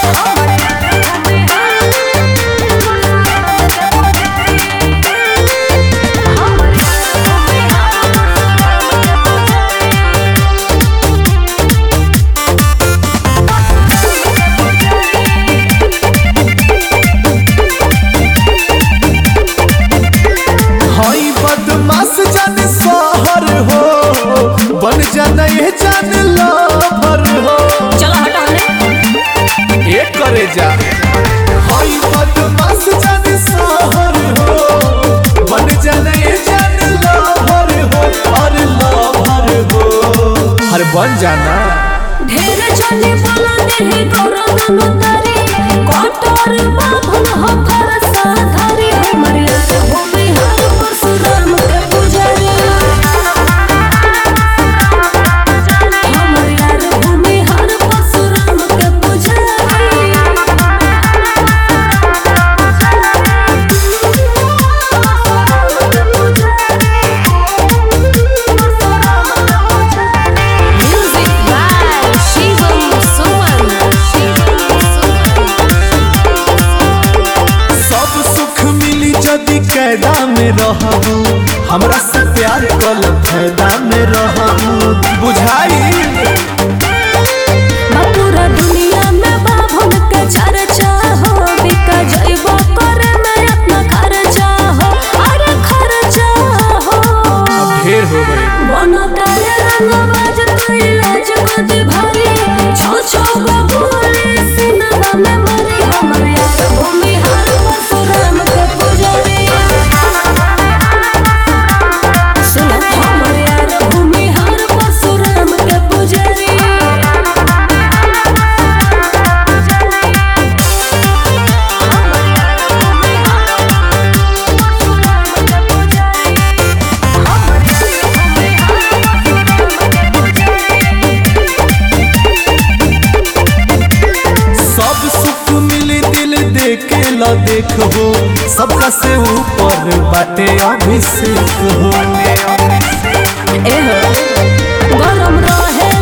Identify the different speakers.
Speaker 1: हई बदमाश जान सहर हो बन जाना ये जान लभर हो
Speaker 2: चलो हटो हमने
Speaker 1: ये करे जा हई बदमाश जान सहर हो बन जाना ये जान लभर हो और लभर हो हर बन जाना
Speaker 2: ढेर चले बोला देहि गौरव नंदरी कटोर बाभन हो फरसा धरी हमर भूमि हर परशुराम के पुजारी हमर यार भूमि हर परशुराम के पुजारी Music by Shivam Suman.
Speaker 1: सब सुख मिली जदि कैदा में रहू हमरा से प्यार कल फायदा में रहू बुझाई
Speaker 2: पूरा दुनिया में बाभन के चर्चा हो बिका जइबो करे में अपना खर्चा हो अरे खर्चा हो
Speaker 1: ढेर हो गए
Speaker 2: बनो तारे रंगबाज कोई लाज मत भारी छो छो गो गोली सिनवा में मरी हमर यार भूमि हर परशुराम के पुजारी सुनो हमर यार भूमि हर परशुराम के पुजारी
Speaker 1: सब सुख मिली दिल देखे ल देखो सबका से ऊपर बाटे अभिषेक हो
Speaker 2: एहो गरम रहे